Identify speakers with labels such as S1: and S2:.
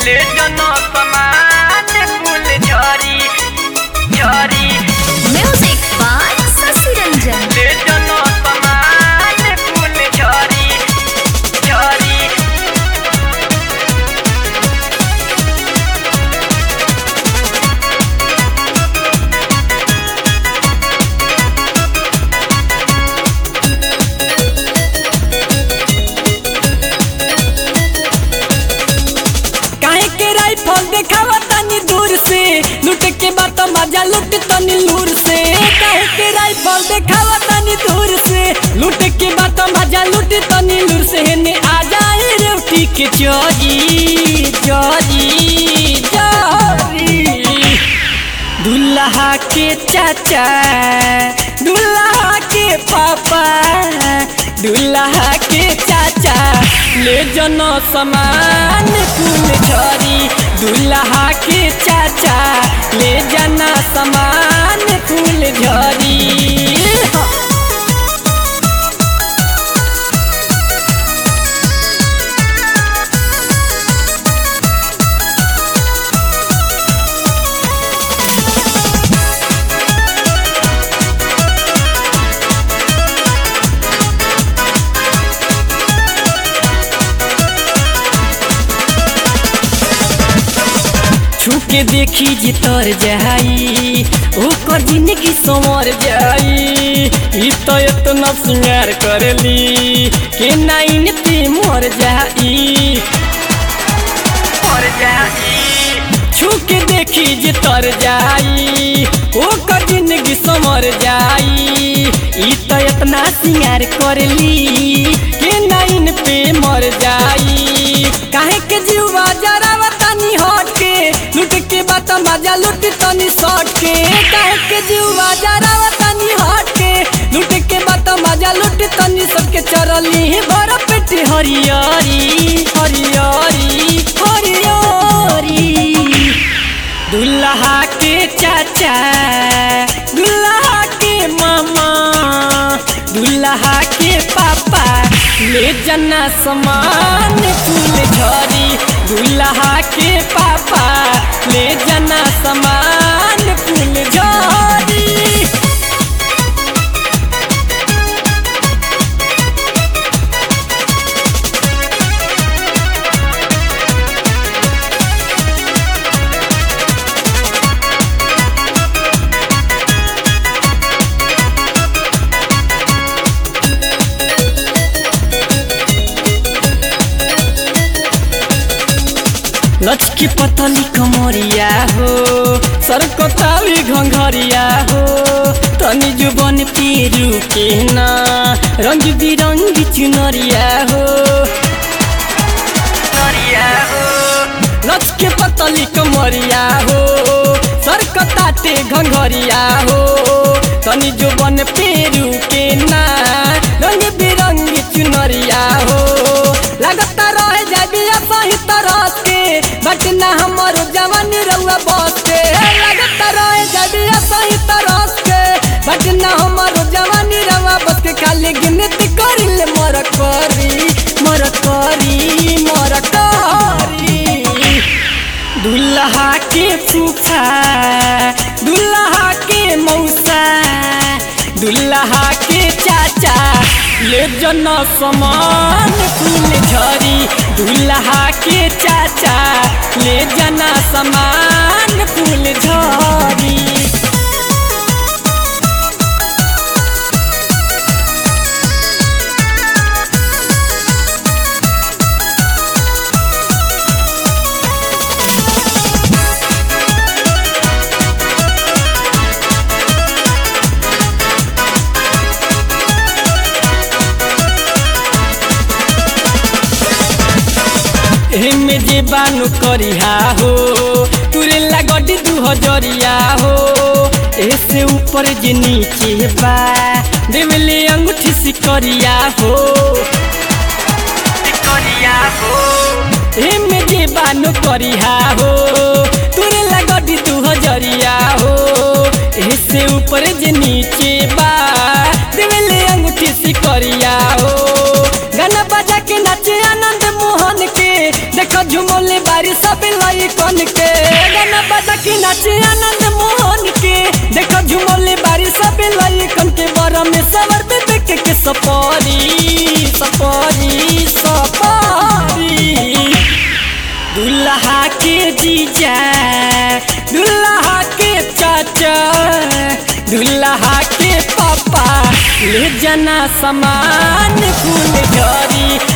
S1: ले जनो समान फूल झरी झरी
S2: Music by Sasi Ranjan.
S1: ले जनो समान फूल झरी झरी
S3: काहे के राइफल देखावा तनी दूर से लूट के बात मजा लूट तनी लूर से काहे के राइफल देखावा तनी दूर से लूट के बात मजा लूट तनी लूर से हेने आ जाए रोटी के चोरी चोरी चोरी दुल्हा के चाचा दुल्हा के पापा दुल्हा के चाचा ले जनो समान फूल झरी दुल्हा के चाचा ले जना समान फूल झरी छुके देखी जे तर जाई ओकर जिंदगी संवर जाई ई तो इतना सिंगार करली के नाइन ते मर जाई
S1: और जाई
S3: छुके देखी जे तर जाई ओकर जिंदगी संवर जाई ई तो इतना सिंगार करली के नाइन पे मर जाई काहे के जीवा जरावा तनी हट के लूट के बात मजा लूट तनी सट के काहे के जीवा जरावा तनी हट के लूट के बात मजा लूट तनी सबके चरली भर पेट हरियरी हरियरी हरियरी दुल्हा के चाचा दुल्हा के मामा दुल्हा के पापा ले जना समान फूल झरी दुल्हा के पापा ले जना समान फूल झरी लचकी पतली कमरिया हो सरकताली घंघरिया हो तनी जुबन पेरू के ना रंग बिरंगी चुनरिया हो
S1: नरिया हो
S3: लचके पतली कमरिया हो सरकताते घंघरिया हो तनी जुबन पेरू के ना रंग बिरंगी चुनरिया हो लगता रह जाबी सही तरह के बट ना हमर जवानी रउआ बस के लगता रह जाबी सही तरह के बट ना हमर जवानी रउआ बस के खाली गिनती करिले मर करी मर करी मर करी दुल्हा के फूफा दुल्हा के मौसा दुल्हा के चाचा ले जना समान फूल झरी दुल्हा के चाचा ले जना समान फूल झरी एमे जे बानु करिहा हो तुरे लागडी दू हजरिया हो ऐसे ऊपर जे नीचे बा देवले अंगूठी सिकरिया हो
S1: करिया हो
S3: एमे जे बानु करिहा हो तुरे लागडी दू हजरिया हो ऐसे ऊपर जे नीचे बा देवले अंगूठी सिकरिया हो गाना बजा के नाचे आनंद मोहन के देख देखो झुमोले बारी सब लाई कन के गाना बजा के नाचे आनंद मोहन के देखो झुमोले बारी सब लाई कन के बरा में सवर पे देख के सपारी सपारी सपारी दुल्हा के जीजा दुल्हा के चाचा दुल्हा के पापा ले जाना सामान फूल झरी